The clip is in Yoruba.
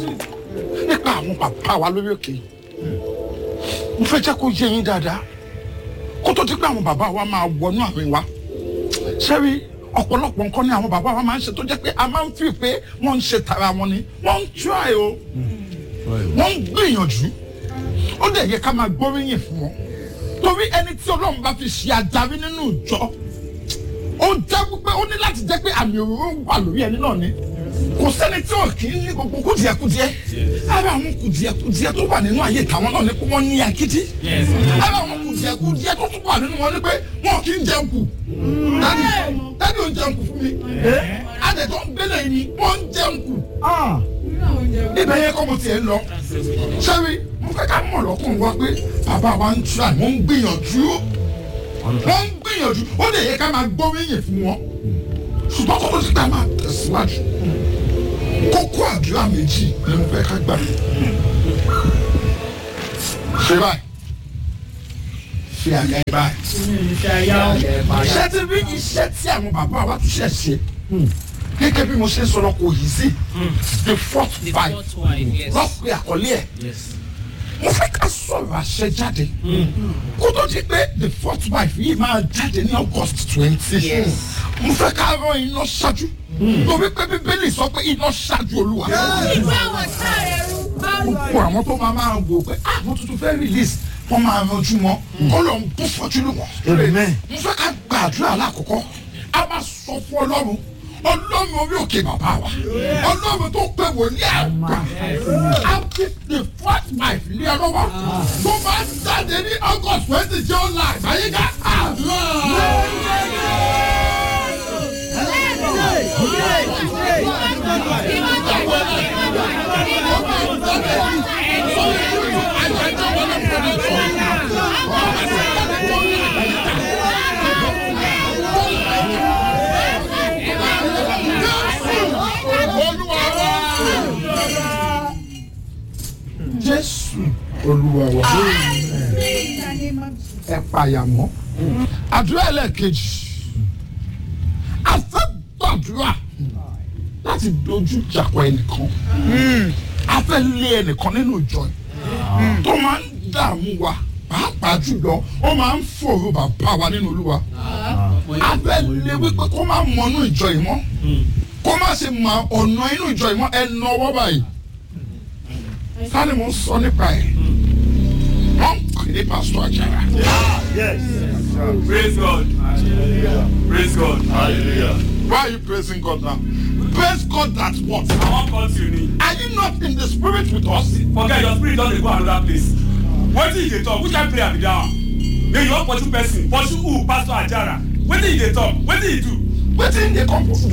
nípa àwọn bàbá wa lórí òkè yìí mo fẹ́ jẹ́ kó yé yín dáadáa kó tó ti pé àwọn bàbá wa máa wọnú àárín wa sẹ́rí ọ̀pọ̀lọpọ̀ nǹkan ni àwọn bàbá wa máa ń ṣe tó jẹ́ pé a máa ń fi pé wọ́n ń ṣe tara wọn ni wọ́n ń try o wọ́n ń gbìyànjú ó dẹ̀ yẹ ká máa gbóríyìn fún wọn torí ẹni tí ọlọ́run bá fi ṣe adarí nínú ìjọ ó jẹ́ pé ó ní láti jẹ́ pé àmì òróró wà lórí ẹni náà ni kò sẹ́ni tí ò kì í ní gbogbo kùdìẹ̀kùdìẹ̀ ara àwọn kùdìẹ̀kùdìẹ̀ tó wà nínú ayé tàwọn náà ni pé wọ́n ní akíjí ara àwọn kùdìẹ̀kùdìẹ̀ tó tún wà nínú wọn ni pé wọn kì í jẹun kù dádì dádì ò ń jẹun kù fún mi adẹ̀tọ̀ ń gbélé yìí ni wọ́n ń jẹun kù ibẹ̀ yẹn kọ́ mo tiẹ̀ ń lọ sẹ́rí mo fẹ́ ká mọ̀ lọ́kùnrin wa pé bàbá wa ń tura wọ́n ń gbìyànjú wọ́n ń gbìyànjú ó lè yẹ ká máa gbóríyìn fún wọn ṣùgbọ́n kókó ti ká máa tẹ̀síwájú kókó àdúrà méjì ni mo fẹ́ ká gbà ṣe báyìí ṣe àga ẹ báyìí ṣé ti rí iṣẹ́ tí àwọn bàbá wa tún ṣẹ̀ ṣe gẹ́gẹ́ bí mo ṣe ń sọ̀rọ̀ kò yìí sí the fourth The five fourth wife, yes. lọ́pẹ́ àkọlé ẹ̀ Yes. mo fẹ́ ká sọ̀rọ̀ àṣẹ jáde kó tó di pé the fourth wife yìí máa jáde ní august twenty Yes. mo fẹ́ ká rán iná ṣáájú torí pé bíbélì sọ pé iná ṣáájú olúwa ìgbà wọn sáré rú báwo. gbogbo àwọn tó máa máa wò pé ah mo tuntun fẹ́ release wọ́n máa ranjú mọ́ kó lọ ń bú fọ́jú lù wọ́n Amen. mo fẹ́ ká gbàdúrà lákòókò a máa sọ fún ọlọ́run ọlọ́run orí òkè bàbá wa ọlọ́run tó pé wòlíì àgbà a fi the fourth wife lé ọ lọ́wọ́ tó bá jáde ní august twenty jẹ́ ó la àgbáyé ká àdúrà. olúwa wa jésù olúwa wa ẹ pàyàmọ́ àdúrà ẹlẹ́ẹ̀kejì a fẹ́ gbàdúrà láti dojú ìjàpọ̀ ẹnìkan a fẹ́ lé ẹnìkan nínú ìjọ yìí tó máa ń dààmú wa pàápàá jùlọ ó máa ń fòrò bàbá wa nínú olúwa a fẹ́ lé wípé kó má mọnú ìjọ yìí mọ́ kó má ṣe mọ ọ̀nà inú ìjọ yìí mọ́ ẹ nà ọwọ́ báyìí sani mo ń sọ nípa ẹ̀ wọ́n ń pè ní pásítọ̀ àjàrà. Praise God. Praise God. Hallelujah. Why are you praising God now? Praise God that what? I wan continue. Are you not in the spirit with us? Forget your spirit don dey go another place. Wetin you dey talk? Which kind prayer be that one? Then you wan pursue person, pursue who? Pastor Ajara. Wetin you dey talk? Wetin you do? Wetin dey come from?